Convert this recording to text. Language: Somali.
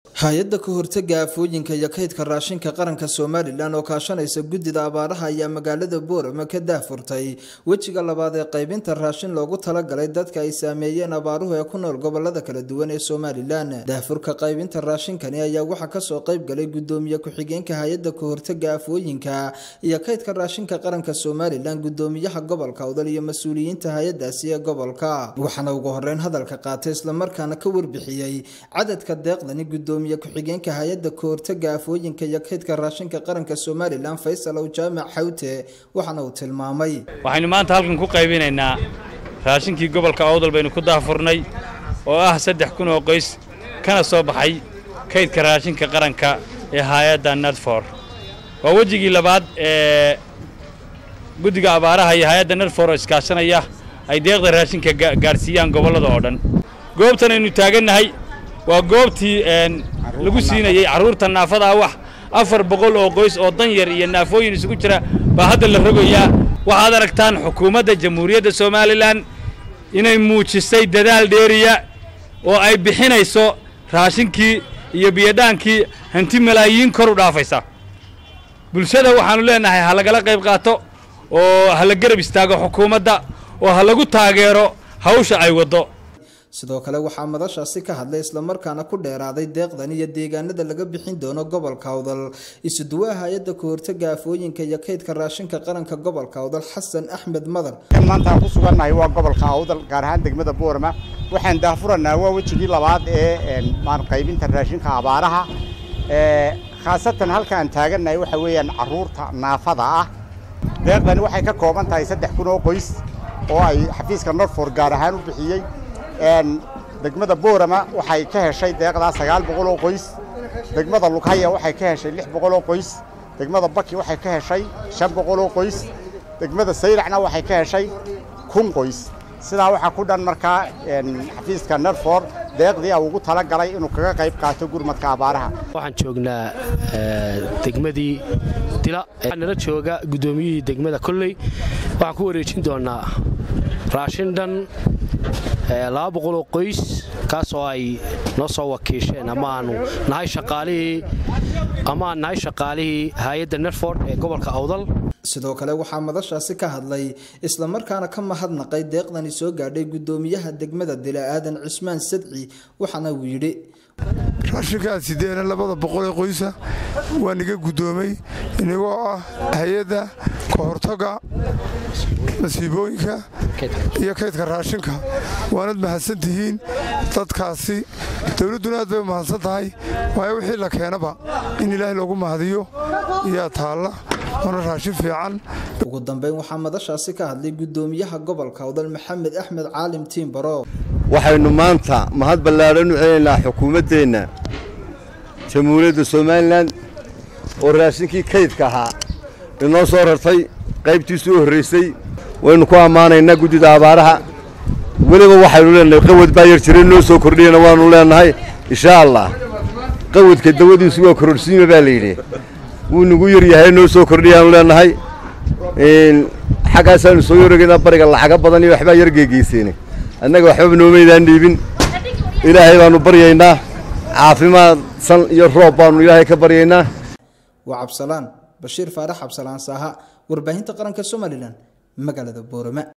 hay-adda ka hortaga aafooyinka iyo kaydka raashinka qaranka somalilan oo kaashanaysa guddida abaaraha ayaa magaalada boorama ka daahfurtay wejiga labaad ee qaybinta raashin loogu talagalay dadka ay saameeyeen abaaruhu ee ku nool gobolada kala duwan ee somalilan daahfurka qaybinta raashinkani ayaa waxaa kasoo qayb galay gudoomiye ku-xigeenka hay-adda ka hortaga aafooyinka iyo kaydka raashinka qaranka somalilan gudoomiyaha gobolka awdal iyo mas-uuliyiinta hay-adaasi ee gobolka waxaana ugu horeyn hadalka qaatay islamarkaana ka warbixiyey cadadka deeqdani gudoomiye ku-xigeenka hay-adda kahortaga aafooyinka iyo kaydka raashinka qaranka somalilan faysal ow jaamac xawte waxaana uu tilmaamay waxaynu maanta halkan ku qaybinaynaa raashinkii gobolka awdal baynu ku daahfurnay oo ah saddex kun oo qoys kana soo baxay kaydka raashinka qaranka ee hay-adda nadfor waa wejigii labaad ee guddiga abaaraha iyo hay-adda nadfor oo iskaashanaya ay deeqda raashinka gaadhsiiyaan gobollada oo dhan goobtan aynu taagannahay waa goobtii lagu siinayey carruurta naafada ah wax afar boqol oo qoys oo dan yar iyo naafooyin isugu jira baa hadda la rogayaa waxaad aragtaan xukuumadda jamhuuriyadda somalilan inay muujisay dadaal dheeriya oo ay bixinayso raashinkii iyo biyodhaankii hanti malaayiin kor u dhaafaysa bulshada waxaannu leenahay ha lagala qayb qaato oo ha la garab istaago xukuumadda oo ha lagu taageero hawsha ay waddo sidoo kale waxaa madashaasi ka hadlay islamarkaana ku dheeraaday deeqdan iyo deegaanada laga bixin doono gobolka awdal isuduwaha hay-adda kahortaga aafooyinka iyo kaydka raashinka qaranka gobolka awdal xasan axmed madar maanta aan ku sugannahay waa gobolka awdal gaar ahaan degmada boorama waxaan daahfuranaa waa wejigii labaad ee qaybinta raashinka abaaraha khaasatan halka aan taagannahay waxa weeyaan carruurta naafada ah deeqdani waxay ka kooban tahay saddex kun oo qoys oo ay xafiiska norfor gaar ahaan u bixiyey degmada boorama waxay ka heshay deeqdaa sagaal boqol oo qoys degmada lughaya waxay ka heshay lix boqol oo qoys degmada baki waxay ka heshay shan boqol oo qoys degmada sayracna waxay ka heshay kun qoys sidaa waxaa ku dhan markaa xafiiska nerfor deeqdii a ugu tala galay inuu kaga qayb qaato gurmadka abaaraha waxaan joognaa degmadii dila nala jooga guddoomiyihii degmada kolley waxaan ku wareejin doonaa raashin dhan laba boqoloo qoys kaasoo ay noo soo wakiisheen ama aanu nahay shaqaalihii ama aan nahay shaqaalihii hay-adda nerford ee gobolka awdal sidoo kale waxaa madashaasi ka hadlay islamarkaana ka mahadnaqay deeqdani soo gaadhay guddoomiyaha degmada dila aadan cismaan sadci waxaana uu yidhi raashinkaan sideena labada boqolee qoysa waa niga guddoomay inagoo ah hay-adda ka hortaga masiibooyinka iyo kaydka raashinka waanad mahadsan tihiin dadkaasi dowladduna aad bay u mahadsan tahay waayo wixii la keenaba in ilaahay loogu mahadiyo iyaa taalla waana raashin fiican ugu dambeyn waxaa madashaasi ka hadlay guddoomiyaha gobolka awdal maxamed axmed caalim tiimbaro waxaynu maanta mahad ballaadhan u celinaynaa xukuumaddeenna jamhuuriyadda somalilan oo raashinkii kaydka ahaa inoo soo rartay qaybtiisii u horraysay waynu ku ammaanaynaa guddida abaaraha weliba waxaynu leenahay qawad baa yar jira noo soo kordhiyana waannu leennahay inshaa allah qawadka dawadiisu waa kororhsiima baa layidhi wuu nagu yar yahay noo soo kordhiyaanu leennahay xaggaasaanu soo yorogaynaa bariga lacaga badan iyo waxbaa yar geegeyseene annaga waxbaba noomaydaan dhiibin ilaahay baannu baryaynaa caafimaad san iyo roob baannu ilaahay ka baryaynaa waa cabsalaan bashiir faarax cabsalaan saaha warbaahinta qaranka somalilan magaalada boorama